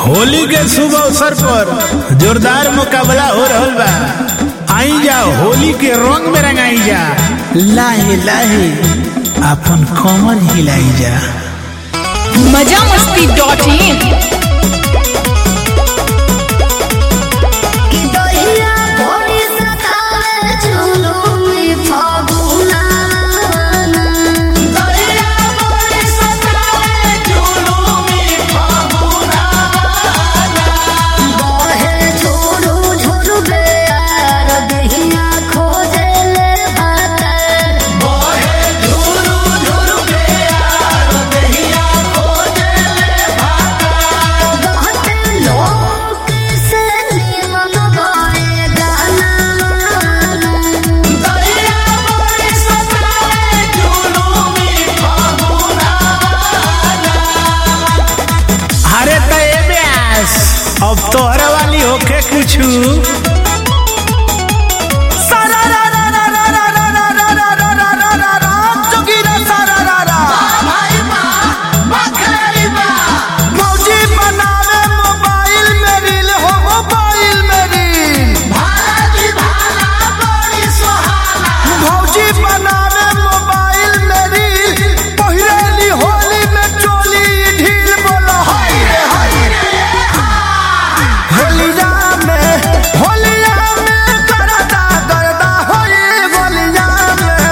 होली के शुभ अवसर पर जोरदार मुकाबला हो रहल बा आई जा होली के रंग में रंगाई जा लाहे लाहे अपन कमर हिलाई जा मजा मस्ती डॉट इन कि दहिया भोरी सतावे जुलुमी फागुना दहिया भोरी सतावे जुलुमी फागुना बहे झुरु झुरु बेयार दहिया खोजे ले भातर बहे झुरु झुरु बेयार दहिया खोजे ले भातर कहते लोग से निमन गाए गाना दहिया भोरी सतावे जुलुमी फागुना अरे तो ए ब्यास अब तोहरा वाली होके कुछु मौजी बनावे मोबाइल में रील हो मोबाइल में रील मौजी बनावे मोबाइल में रील पहिरेली होली में चोली ढील बोलो हाय रे हाय होलिया में होलिया में करदा करदा होई होलिया में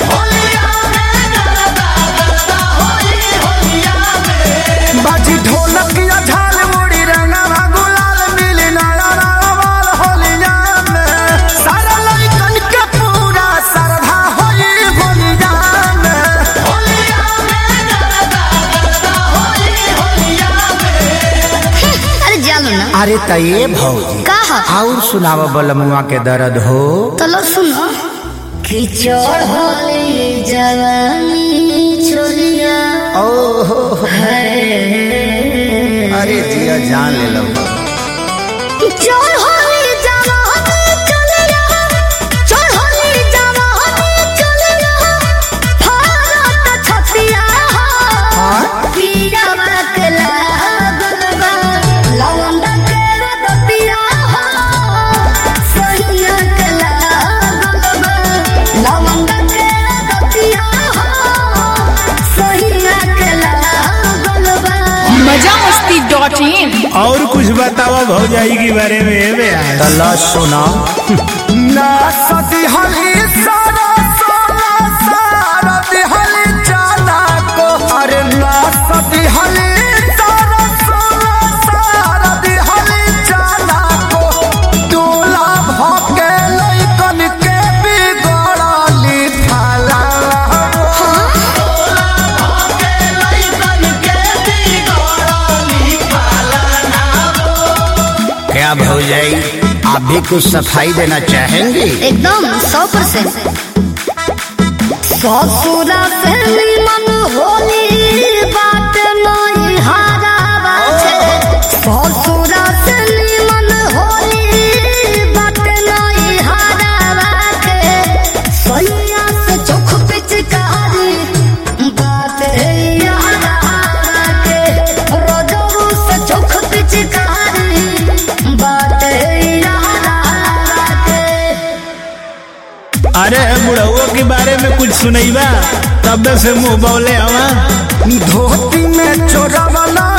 बाजी ढोलक या झाल मुड़ी रंगा गुलाल मिली नारा नावाल होलिया में सारा लड़कन के पूरा श्रद्धा होई होलिया में अरे जानो ना अरे त ये भौजी कहा और सुनाव बलमुआ के दर्द हो चलो सुनो खिचड़ होली जवानी छोलिया ओहो अरे जिया जान ले लो खिचड़ होली जवानी छोलिया चढ़ होली जवानी छोलिया भारत छतिया पीरा बकला गलबा लवंडा के रतिया सैया कला गलबा लवंडा के रतिया सैया कला गलबा मजा मस्ती डॉट इन और कुछ बतावा भौजाई के बारे में ए ब्यास तला सुना ना सदी हली सारा सारा सारा दिहली जाना को अरे ना सदी हली सारा सारा सारा दिहली जाना को दूल्हा भके लइकन के बिगड़ली थाला क्या भौजाई आप भी कुछ सफाई देना चाहेंगे एकदम सौ परसेंट ससुरा से निमन होली बात नहीं हारा बाछे ससुरा से निमन होली बात नहीं हारा बाछे सैया से चोख पिचकारी बात यारा के रोजरू से चोख पिचकारी बात यारा के अरे बुढ़उआ के बारे में कुछ सुनैबा तब से मुंह बौले हवा धोती में चोरा वाला